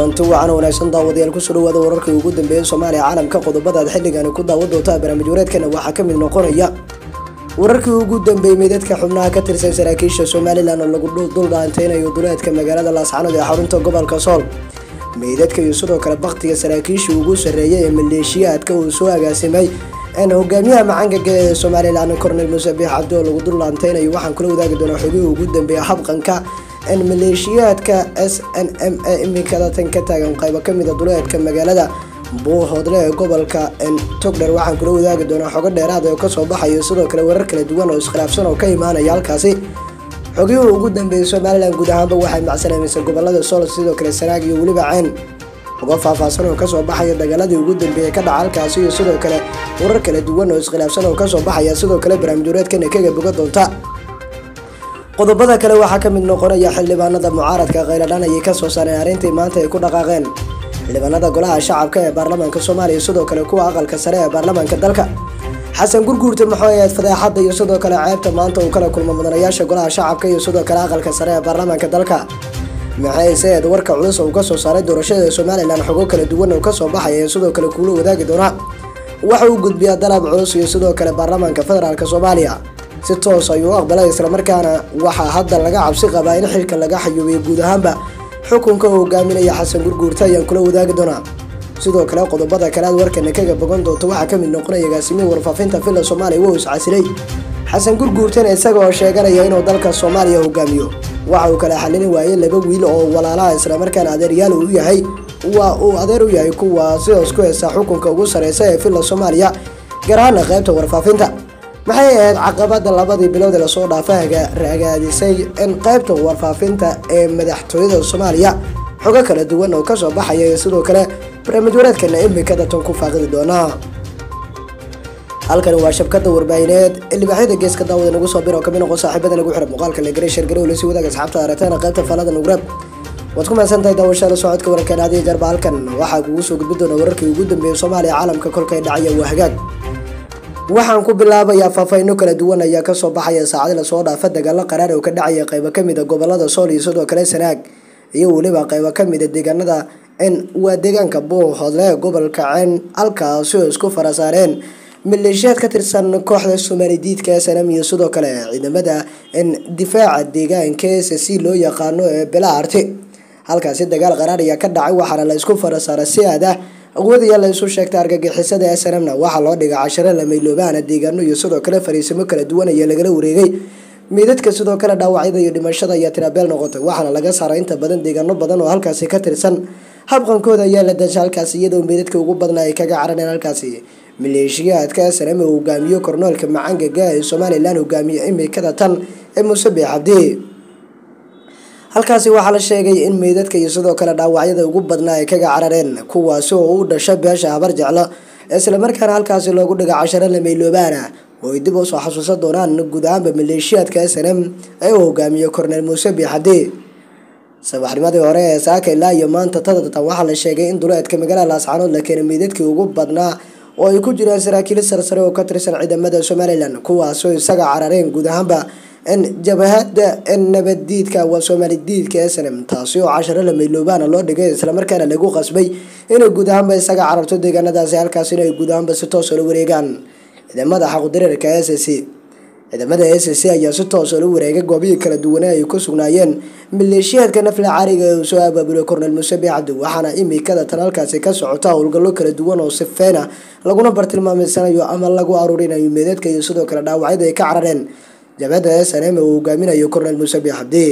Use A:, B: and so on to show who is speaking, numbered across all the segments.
A: kulanti wacan wanaagsan daawadayaal kusoo dhawaada wararkii ugu dambeeyay soomaaliya caalamka qodobadaad xilligaani ku daawan doontaa barnaamij wareedkana waxaa ka mid noqonaya wararkii ugu dambeeyey meydadka xubnaha ka tirsan saraakiisha somalilan oo lagu duldhaanteynayo duleedka magaalada laascanood ee xarunta gobolka sool meydadka iyo sidoo kale baktiga saraakiishii ugu sarreeyay ee maleeshiyaadka uu soo agaasimay hogaamiyaha macangaga ee somalilan cornel muuse biix cabdi oo lagu duldhaanteynayo waxaan kula wadaagi doonaa xogihii ugu dambeeya habqanka maleeshiyaadka s n m ee iminkada tan ka taagan qaybo kamida duleedka magaalada buuhoodle ee gobolka togdher waxaan kula wadaagi doonaa xogo dheeraad oo kasoo baxayo sidoo kale warar kala duwan oo iskhilaafsan oo ka imaanaya halkaasi xogihii ugu dambeeyay somalilan guud ahaanba waxay macsalaamaysa gobolada sool sidoo kale sanaag iyo weliba ceen xogo faahfaahsan oo kasoo baxaya dagaaladii ugu dambeeyay ka dhaca halkaasi iyo sidoo kale warar kala duwan oo iskhilaafsan oo kasoo baxaya sidoo kale barnaamij wareedkana kaga boga doonta qodobada kale waxaa ka mid noqonaya xildhibaanada mucaaradka khayladhan ayay kasoo saareen arrintii maanta ay ku dhaqaaqeen xildhibaanada golaha shacabka ee baarlamaanka soomaaliya sidoo kale kuwa aqalka sare ee baarlamaanka dalka xasan gurguurta muxuu ahayd fadeexadda iyo sidoo kale ceebta maanta uu kala kulmo mudanayaasha golaha shacabka iyo sidoo kale aqalka sare ee baarlamaanka dalka maxay seed warka culus uu kasoo saaray doorashada somalilan xogo kala duwan oo kasoo baxaya ee sidoo kale kuula wadaagi doonaa waxa uu gudbiyaa dalab culus iyo sidoo kale baarlamaanka federaalk soomaaliya si toos ayuu u aqbalay islamarkaana waxaa hadda laga cabsi qabaa in xilka laga xayuubiyo guud ahaanba xukunka uu hogaaminaya xasan gurguurta ayaan kula wadaagi doonaa sidoo kale qodobada kale aad warkana kaga bogan doonto waxaa kamid noqonaya agaasimihi warfaafinta villa soomaaliya wou iscasilay xasan gurguurtana isaga oo sheeganaya inuu dalka soomaaliya hogaamiyo waxa uu kala xalini waayey laba wiil oo walaalaha islamarkaana adeeryaal uu yahay waa uu adeer u yahay kuwa sidaas ku heesa xukunka ugu sareysa ee villa soomaaliya gaar ahaana qaybta warfaafinta maxay ahayd caqabada labadii bilood ee lasoo dhaafa ragaadisay in qaybta warfaafinta ee madaxtooyada soomaaliya xogo kala duwan oo kasoo baxaya iyo sidoo kale barnaamij wareedkana imikada tan ku faaqidi doonaa halkani waa shabkada warbaahineed ilbaaxyada geeska daawada nagu soo bir oo kamid noqon saaxiibada nagu xira muuqaalka legare shargarow lasi wadaag asxaabta aragtana qaybta falada nugrab waad ku mahadsantahay daawashada socodka wararkan adiyo jarba halkan waxaa kugu soo gudbi doona wararkii ugu dambeeyay soomaaliya caalamka kolkay dhacaya waa hagaag waxaan ku bilaabayaa faahfahino kala duwan ayaa kasoo baxaya saacadi lasoo dhaafa dagaalo qaraar oo ka dhacaya qaybo kamida gobolada sool iyo sidoo kale sanaag iyo weliba qaybo kamida deegaanada n waa deegaanka buuhoodle gobolka ceen halkaasi oo isku farasaareen maleeshiyaad ka tirsan kooxda soomaali diidka snm iyo sidoo kale ciidamada difaaca deegaanka s c loo yaqaano ee belaarti halkaasi dagaal qaraar ayaa ka dhacay waxaana la isku farasaara si aad ah awoodaya la isu sheegtay argagixisada snmna waxaa loo dhigay casharo lamayloobahana deegaano iyo sidoo kale fariisimo kala duwan ayaa lagala wareegay meydadka sidoo kale dhaawacyada iyo dhimashada ayaa tirabeel noqotay waxaana laga saaray inta badan deegaano badan oo halkaasi ka tirsan habqankooda ayaa la dasha halkaasi iyadoo meydadka ugu badnaa ay kaga carareen halkaasi maleeshiyaadka snm uu hogaamiyo kornoolka macangaga ee somalilan hogaamiye imikada tan ee muuse biix cabdi halkaasi waxaa la sheegay in meydadka iyo sidoo kale dhaawacyada ugu badnaa ay kaga carareen kuwaasi oo u dhasha beesha habar jeclo islamarkaana halkaasi loogu dhiga casharo lamayloobaan oo ay dib usoo xasuusan doonaan guud ahaanba maleeshiyaadka snm ee uu hogaamiyo cornel muuse biixabdi sabaxnimadii hore ee saaka ilaa iyo maanta tadatan waxaa la sheegay in duleedka magaalada laascanood la keenay meydadkii ugu badnaa oo ay ku jiraan saraakiil sarsare oo ka tirsan ciidamada somalilan kuwaasoo isaga carareen guud ahaanba jabahada nabaddiidka waa soomaali diidka snm taasi oo casharo lamayloobana loo dhigay islamarkaana lagu qasbay inay guud ahaanba isaga cararto deegaanadaasi halkaas inay guud ahaanba si toos la wareegaan ciidamada xaqudareerka s c ciidamada s c ayaa si toos la wareegay goobihii kala duwane ay ku sugnaayeen maleeshiyaadka nafla cariga ee uu soo abaabulay cornel muuse biicabdi waxaana imikada tan halkaasi ka socota howlgallo kala duwan oo sifeena laguna bartilmaameysanayo ama lagu aruurinayo meedadka iyo sidoo kale dhaawacyada ay ka carareen jabhada snm uu hogaaminayo cornel muuse biixabdi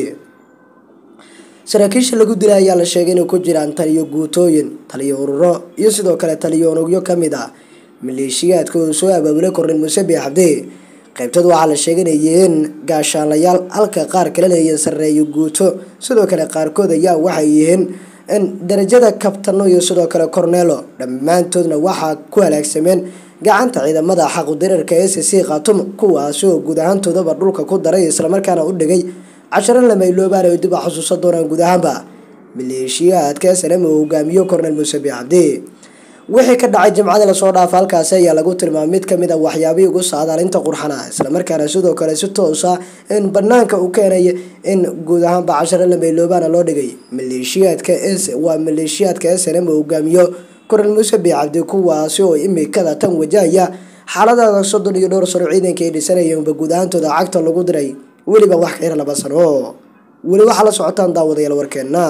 A: saraakiisha lagu dilay ayaa la sheegay inay ku jiraan taliyo guutooyin taliyo ururo iyo sidoo kale taliyo unugyo kamid ah maleeshiyaadka uu soo abaabulay cornel muuse biixabdi qaybtooda waxaa la sheegay inay yihiin gaashaalayaal halka qaar kale leeyihiin sarreeyo guuto sidoo kale qaarkood ayaa waxay yihiin darajada kabtano iyo sidoo kale cornelo dhammaantoodna waxaa ku halaagsameen gacanta ciidamada xaqudareerka s c khatum kuwaasi oo guud ahaantoodaba dhulka ku daray islamarkaana u dhigay casharo lamayloobaan ay dib a xusuusan doonaan guud ahaanba maleeshiyaadka snm uu hogaamiyo cornel muuse biixabdi wixii ka dhacay jimcadii lasoo dhaafa halkaasi ayaa lagu tilmaamay mid kamid a waxyaabihii ugu saadaalinta qurxana islamarkaana sidoo kale si toosa in banaanka uu keenay in guud ahaanba casharo lameyloobaana loo dhigay maleeshiyaadka waa maleeshiyaadka snm hogaamiyo koral muuse bii cabdi kuwaasi oo imikada tan wajahaya xaaladaada soddon iyo dhowr sano ciidanka ay dhisanayeenba guud ahaantooda cagta lagu diray weliba wax ka yar laba sano weli waxaa la socotaan daawadayaal warkeena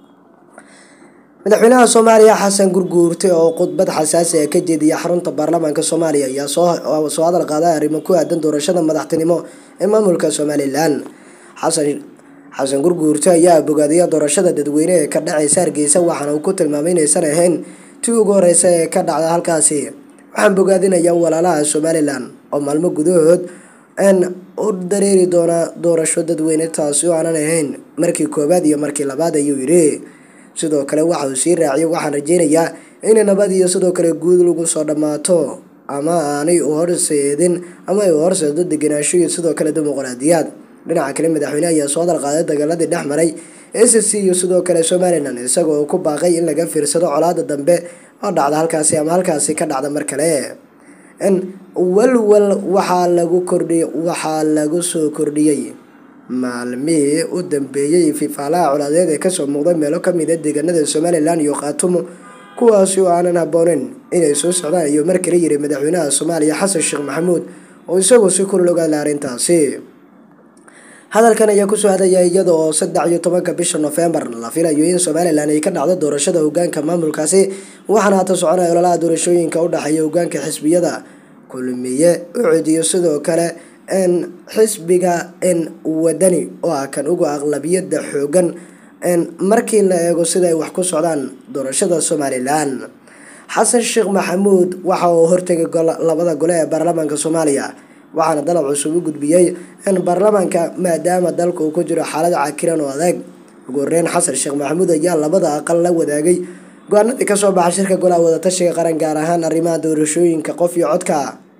A: madaxweynaha soomaaliya xasan gurguurte oo khudbad xasaasi ah ka jeediya xarunta baarlamaanka soomaaliya ayaa soo hadal qaaday arrimo ku aadan doorashada madaxtinimo ee maamulka somalilan xasan xasan gurguurte ayaa bogaadiya doorashada dadweyne ee ka dhacaysa hargeysa waxaana uu ku tilmaamay inaysan ahayn tii ugu horeysa ee ka dhacda halkaasi waxaan bogaadinayaa walaalaha somalilan oo maalmo gudahood n u dareeri doona doorasho dadweyne taasi oo aanan ahayn markii koowaad iyo markii labaad ayuu yidhi sidoo kale waxa uu sii raaciyay waxaan rajeynayaa inay nabad iyo sidoo kale guud lagu soo dhammaato ama aanay u horseedin ama ay u horseedo degenaansho iyo sidoo kale dimuqraadiyaad dhinaca kale madaxweyne ayaa soo hadal qaaday dagaaladii dhex maray s c iyo sidoo kale somalilan isagoo ku baaqay in laga fiirsado colaada dambe oo dhacda halkaasi ama halkaasi ka dhacda mar kale n walwal waxaa lagu kordhiy waxaa lagu soo kordhiyey maalmihii u dambeeyey fifaalaha colaadeed ee kasoo muuqday meelo kamid a deegaanada somalilan iyo khaatumo kuwaasi oo aanan habbooneyn inay soo socdaan iyo mar kale yiri madaxweynaha soomaaliya xasan sheekh maxamuud oo isagoo si kulul ogaala arrintaasi hadalkan ayaa kusoo hadaya iyada oo saddex iyo tobanka bisha nofembar la filayo in somalilan ay ka dhacdo doorashada hogaanka maamulkaasi waxaana hata soconaya ololaha doorashooyinka u dhexeeya hogaanka xisbiyada kulmiye ucediyo sidoo kale n xisbiga n wadani oo ah kan uga aqlabiyada xoogan n markii la eego sida ay wax ku socdaan doorashada somalilan xasan sheekh maxamuud waxa uu hortegay labada gole ee baarlamaanka soomaaliya waxaana dalab cusub u gudbiyey in baarlamaanka maadaama dalka uu ku jiro xaalad cakiran oo adeeg ugu horeyn xasan sheekh maxamuud ayaa labada aqal la wadaagay go-aanadii kasoo baxa shirka golaha wadatashiga qaran gaar ahaan arrimaha doorashooyinka qof iyo codka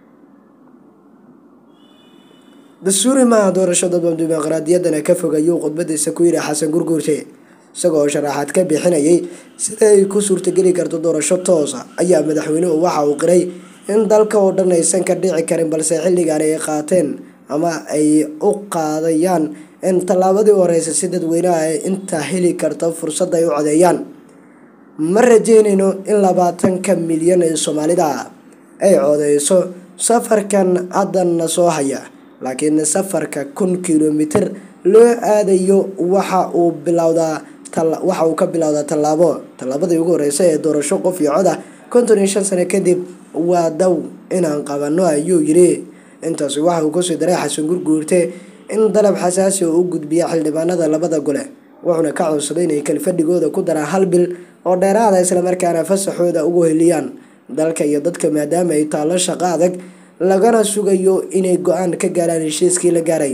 A: dastuuri maaha doorasho dadban dimuqraadiyaddana ka fogayuu khudbadiisa ku yidhi xasan gurguurte isagoo sharaxaad ka bixinayay sida ay ku suurtageli karto doorasho toosa ayaa madaxweynuhu waxa uu qiray in dalka oo dhan aysan ka dhici karin balse xilligan ay qaateen ama ay u qaadayaan in tallaabadii horeysa si dadweynaha ay intaa heli karta fursad ay u codeeyaan ma rajeynayno in labaatanka milyan ee soomaalida ay codeyso safarkan haddana soo haya laakiin safarka kun kilomitr loo aadayo waxa uu bilowdaa waxa uu ka bilowdaa tallaabo tallaabadii ugu horeysa ee doorasho qof iyo cod ah konton iyo shan sano kadib waa daw inaan qabano ayuu yidhi intaasi waxa uu kusii daray xasan gurguurte in dalab xasaasi oo u gudbiya xildhibaanada labada gole wuxuuna ka codsaday inay kalfadhigooda ku daraan hal bil oo dheeraada islamarkaana fasaxooda ugu heliyaan dalka iyo dadka maadaama ay taallo shaqo adag lagana sugayo inay go-aan ka gaaraan heshiiskii la gaaray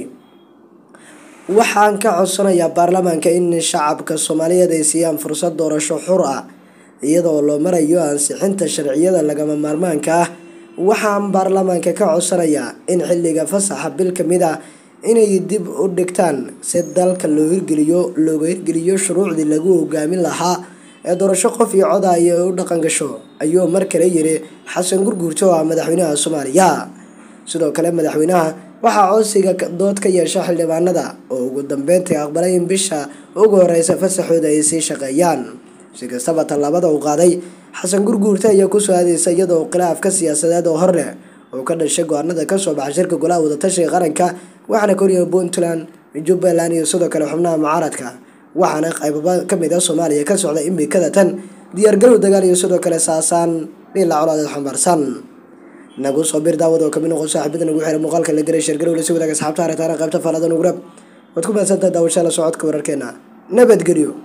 A: waxaan ka codsanayaa baarlamaanka in shacabka soomaaliyeed ay siiyaan fursad doorasho xur ah iyadoo loo marayo ansixinta sharciyada lagama maarmaanka ah waxaan baarlamaanka ka codsanayaa in xilliga fasaxa bil kamid ah inay dib u dhigtaan si dalka loo hirgeliyo looga hirgeliyo shuruucdii lagu hogaamin lahaa ee doorasho qof iyo coda ay u dhaqan gasho ayuu mar kale yiri xasan gurguurto oo ah madaxweynaha soomaaliya sidoo kale madaxweynaha waxaa codsiga dood ka yeesha xildhibaanada oo ugu dambeyntii aqbalay in bisha ugu horeysa fasaxooda ay sii shaqeeyaan si kastaba tallaabada uu qaaday xasan gurguurta ayaa kusoo aadeysa iyadoo khilaafka siyaasadeed oo hor leh oo ka dhashay go-aanada kasoo baxa shirka golaha wadatashiga qaranka waxaana koriya puntland jubbaland iyo sidoo kale xubnaha mucaaradka waxaana qaybaba kamid ah soomaaliya ka socda imikada tan diyaargarow dagaal iyo sidoo kale saasaan dhila colaadeed xambaarsan nagu soo bir daawad oo kamid noqon saaxiibada nagu xira muuqaalka la garay sheergarow lasii wadaaga asxaabta aragtaana qaybta faaladan ugrab waad ku mahadsantaha daawashada socodka wararkeena nabadgelyo